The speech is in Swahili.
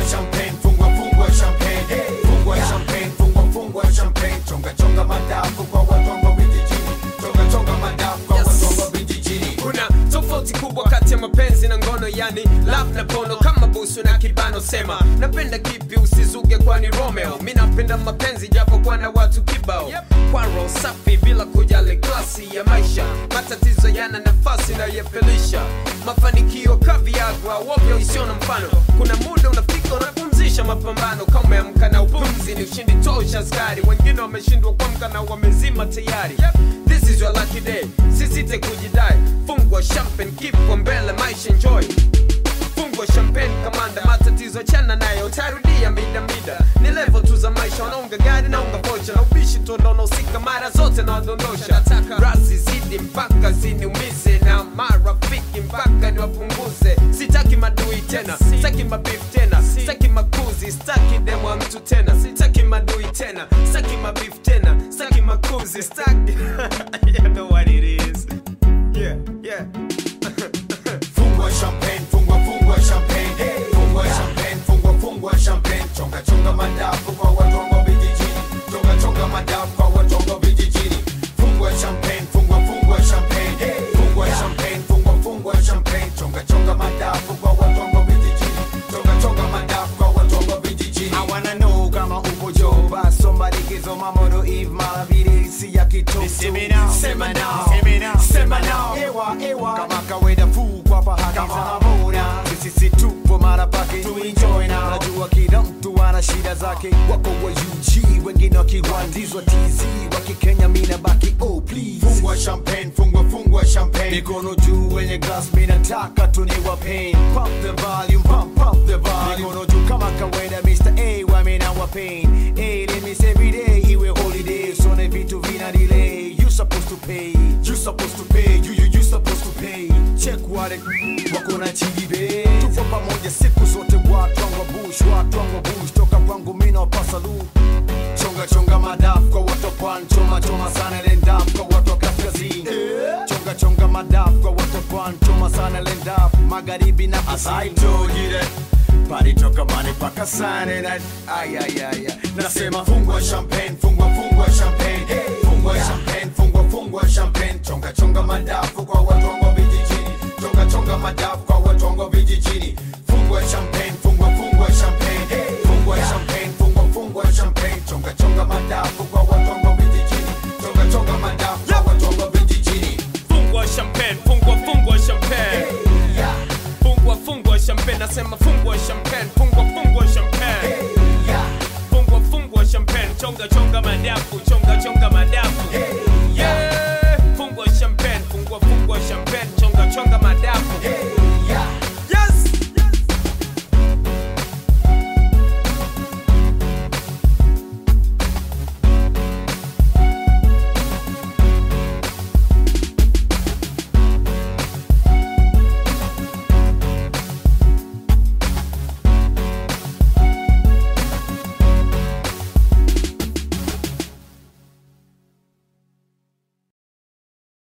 Fungua champagne, fungua fungua champagne. Fungua champagne, fungua fungua champagne. Chonga chonga madafu kwa watu wangu vijijini. Chonga chonga madafu kwa Yes. watu wangu vijijini. kuna tofauti kubwa kati ya mapenzi na ngono yani love na pono kama busu na kibano sema napenda kipi usizuge kwani romeo mi napenda mapenzi japo kwa na watu kibao kwa roho safi bila kujali klasi ya maisha matatizo yana nafasi na yefelisha mafanikio kaviagwa wovyo isio na mfano kuna muda unafika unapumzisha mapambano kama umeamka na upumzi ni ushindi tosha askari wengine wameshindwa kuamka na wamezima tayari this is your lucky day sisite kujidai fungwa champagne kipo mbele maisha enjoy fungwa champagne kamanda matatizo chana nayo utarudia mida mida ni level tu za maisha wanaunga gari na unga vocha na ubishi tu ndo unahusika mara zote na wadondosha nataka rasi zidi mpaka ziniumize na marafiki mpaka niwapunguze sitaki madui tena sitaki mabif tena sitaki makuzi sitaki demo wa mtu tena sitaki madui tena sitaki mabif tena sitaki makuzi sitaki you know what it is yeah yeah Fungua champagne, fungua fungua champagne. Fungua champagne, fungua fungua champagne. Chonga chonga madafu kwa watu wangu vijijini. Chonga chonga madafu kwa watu wangu vijijini. Fungua champagne, fungua fungua champagne. Fungua champagne, fungua fungua champagne. Chonga chonga madafu kwa watu wangu vijijini. Chonga chonga madafu kwa watu wangu vijijini. I wanna know kama uko joba somebody kizo mamoro eve mara vile si ya kitoto Sema now, sema now sema now, sema now ewa ewa kama kawaida fu kwa bahati za mona sisi tupo mara pake tu enjoy na najua kila mtu ana shida zake wako wa UG wengine wakiwandizwa TZ wakikenya mina baki oh please Fungua champagne, fungua fungua champagne. mikono juu wenye glass mina taka tu ni wa pain pump the volume pump pump the volume mikono juu kama kawaida Mr. A wa mina wa pain hey let me say every day iwe holiday so na vitu vina delay you supposed to pay you supposed to pay you you you supposed to pay check wale wako na chibibe tupo pamoja siku zote watu wangu wa bush watu wangu wa bush toka kwangu mina wapasa lu chonga chonga madafu kwa watu wa pwani choma choma sana lendafu kwa watu wa kaskazini chonga chonga madafu kwa watu wa pwani choma sana lendafu magharibi na As I kusini told you that. Party toka mani paka Sunday night Ay ay ay ay Nasema fungua champagne, fungua fungua champagne. Fungua champagne, fungua fungua champagne. Chonga chonga madafu kwa watu wangu vijijini. Chonga chonga madafu kwa watu wangu vijijini. Fungua champagne, fungua fungua champagne. Fungua champagne, fungua fungua champagne. Chonga chonga madafu kwa watu wangu vijijini. Chonga chonga madafu kwa watu wangu vijijini. fungwa champagne fungwa fungwa champagne Yeah. fungwa fungwa champagne nasema fungwa champagne fungwa